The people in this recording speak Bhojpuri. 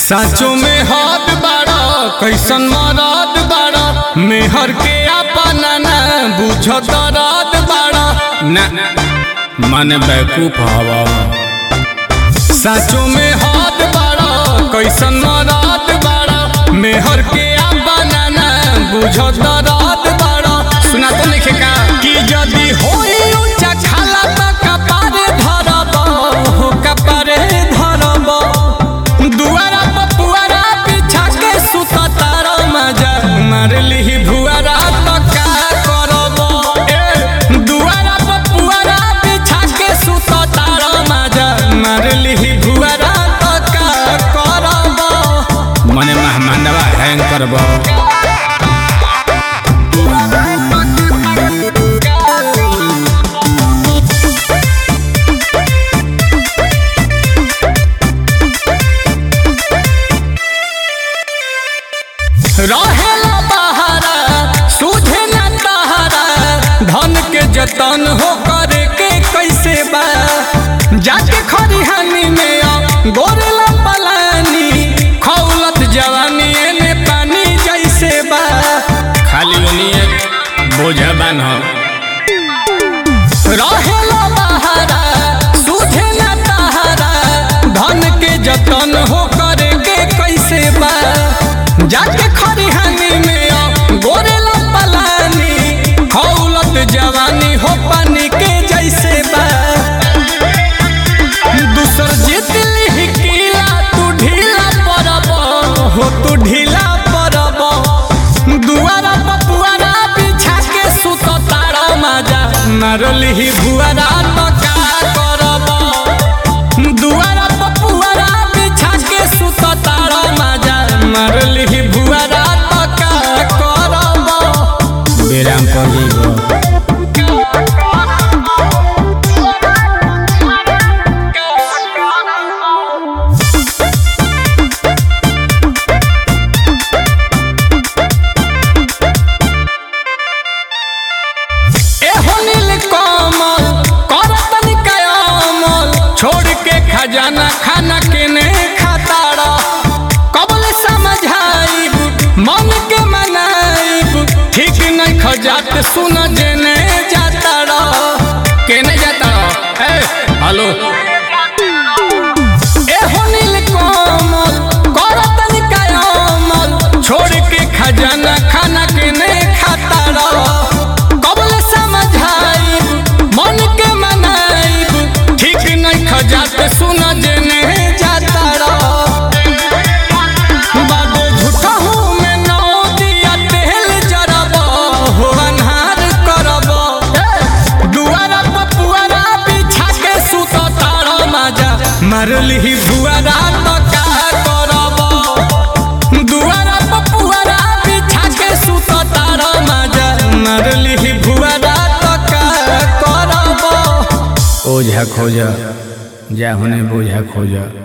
साचो में हाथ बाड़ा कैसन मराद बाड़ा मेहर के अपना ना बुझत रात बाड़ा ना मन बैकूफ हवा साचो में हाथ बाड़ा कैसन मराद बाड़ा मेहर के अपना ना बुझत रात बाड़ा सुना तो लिखे का कि यदि होई ऊंचा खाला त कपारे धरब हो कपारे धरब दुआरा पर पुआरा बिछा के सुत तारा मजा मार लिही भुआरा तो का करब ए दुआरा पर पुआरा बिछा के सुत तारा मजा मार लिही भुआरा तो का करब मने मेहमानवा हैंग करब रहेला बहारा सूझे न तहारा धन के जतन हो करे के कैसे बा जाके खरिहानी में आ गोरेला पलानी खौलत जवानी एने पानी जैसे बा खाली ओनिए बोझा बान हो रहेला बहारा सूझे न तहारा धन के जतन हो करे के कैसे बा जाके खरिहानी में आ गोरेला पलानी खौलत जवानी हो पानी के जैसे बा दूसर जीत लिही किला तू ढीला पड़ब हो तू ढीला पड़ब दुआरा पपुआरा बिछा के सुत तारा माजा मारलिही भुआरा तो का करब दुआरा पपुआरा बिछा के सुत तारा माजा मारलिही भुआरा तो का करब बेराम पर जइबो एहो नील कमल करतन कयामल छोड़ के खजाना खाना के ने खाताड़ा कबल समझाइब मन के मनाइब ठीक नहीं खजात सुन जेने जाताड़ा केने जाताड़ा ए हेलो एहो नील कमल करतन कयामल छोड़ के खजाना खाना के ने खाताड़ा कबल समझाइब मन के मनाइब ठीक नहीं खजात सुन जेने जाताड़ा बाबू झूठा हूँ मैं नौ दिया तेल जरब हो अन्हार करब दुआरा पपुआरा बिछा के सुत तारा माजा मारलिही भुआरा तो का करब दुआरा पपुआरा बिछा के सुत तारा माजा मारलिही भुआरा तो का करब ओझा खोजा जा होने बोझा खोजा